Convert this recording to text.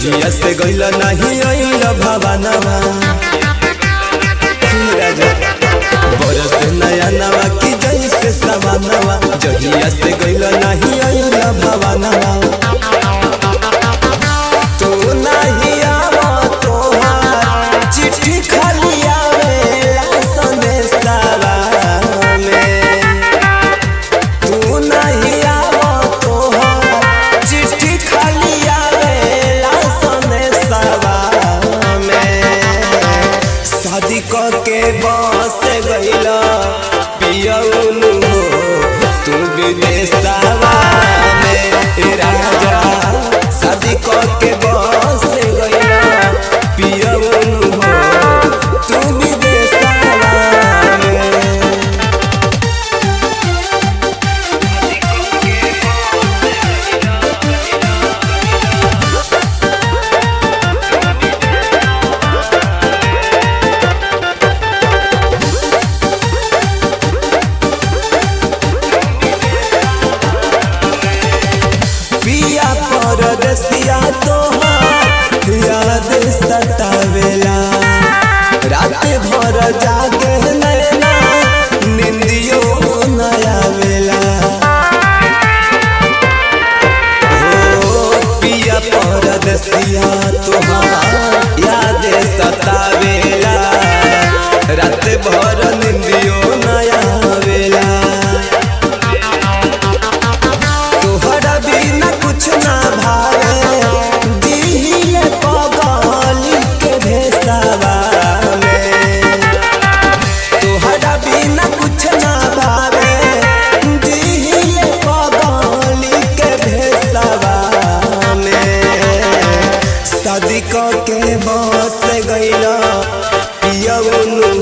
जहिया से गइल नाही अइल भवानवा राजा बरस नया नवा की जैसे सवानवा जहिया से गइल नाही अइल भवानवा तू नहीं आवा तोहार चिट्ठी खाली आवेला संदेशवा में तू नहीं आवा तोहार चिट्ठी खाली आवेला संदेशवा में शादी के बस गइला पियउनु हो तू विदेशवा में ए राजा शादी के बस गइला पियउनु हो तू विदेशवा में पिया परदेसिया तोहार याद सतावेला रात भर जागे नैना निंदियो न आवेला हो पिया परदेसिया तोहार याद सतावेला रात भर निंदियो न आवेला तोहरा बिना कुछ ना भावे दिहिले पगली के भेसावा में तोहरा बिना कुछ ना भावे दिहिले पगली के भेसावा में शादी के बस गइला पियउनु